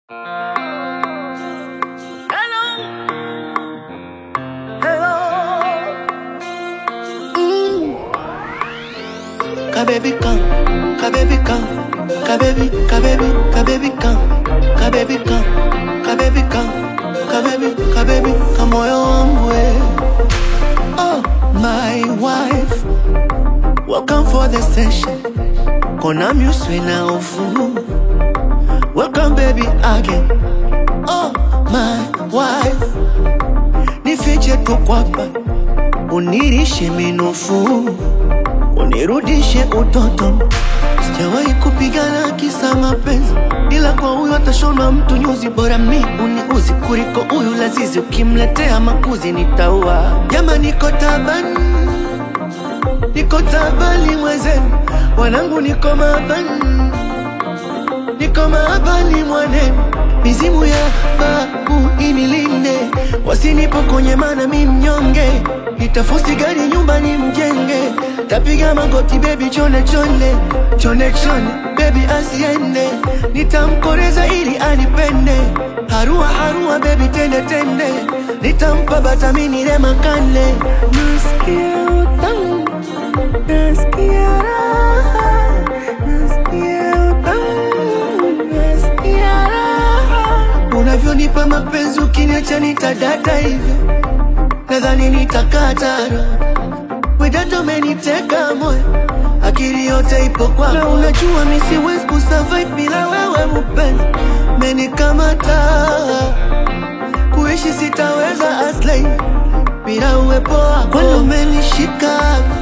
Kababy come, kababy come, kababy, kababy, kababy come, kababy come, kababy come, kababy, kababy, kamoyo wangu we. Oh, my wife, welcome for the session. Kona muswe na ufu. Welcome baby again. Oh, my wife, nifiche tu kwapa, unirishe minofu unirudishe utoto. Sijawahi kupigana kisa mapenzi, ila kwa huyu atashona mtu nyuzi. Bora mi uniuzi kuliko huyu lazizi, ukimletea makuzi nitaua. Jama, niko taban, niko tabani mwenzenu, wanangu niko maban, niko maabani mwanenu, mizimu ya babu inilinde, wasinipokonye mana mi mnyonge, nitafusi gari nyumbani mjenge, tapiga magoti baby chone chone chone chone baby asiende, nitamkoreza ili anipende, harua harua baby tende tende, nitampa batamini rema kane, nasikia utamu, nasikia raha, nasikia utamu, nasikia raha, unavyonipa mapenzi ukiniacha nitadata hivyo, nadhani nitakatara Wedato umeniteka moyo, akili yote ipo kwako, na unajua mi siwezi kusurvive bila wewe mpenzi, menikamata kuishi sitaweza aslay bila uwepo wako, kwani umenishika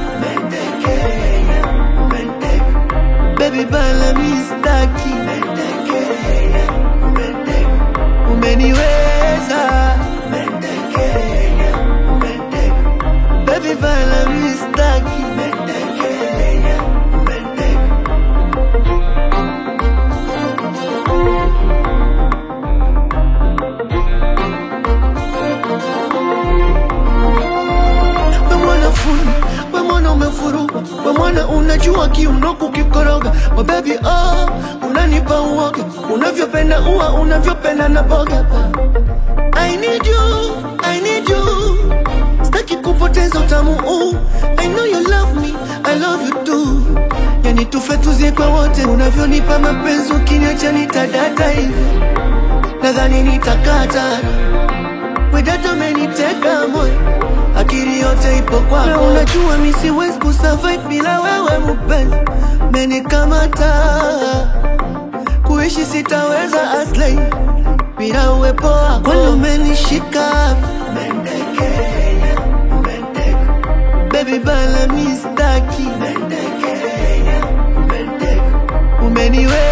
Mentekenya, menteka. baby bala mi staki Mentekenya, menteka. umeniweza Mentekenya, menteka. Baby bala mi staki Mentekenya, menteka. We mwana fundi, we mwana umefurugwa, we mwana unajua kiuno kukikoroga. We baby oh, unanipa uoga, unavyopenda ua, unavyopenda na boga. I need you, I need you, sitaki kupoteza utamu huu. I know you love me, I love you too. Yani tufe tuzikwe wote, unavyonipa mapenzi, ukiniacha nitadata hivi, nadhani nitakata Wedato umeniteka moyo, akili yote ipo kwako, na unajua mi siwezi kusurvive bila wewe mpenzi, menikamata kuishi sitaweza aslay bila uwepo wako, kwani umenishika Mentekenya, menteka. baby bala mi staki Mentekenya, menteka. umeniwe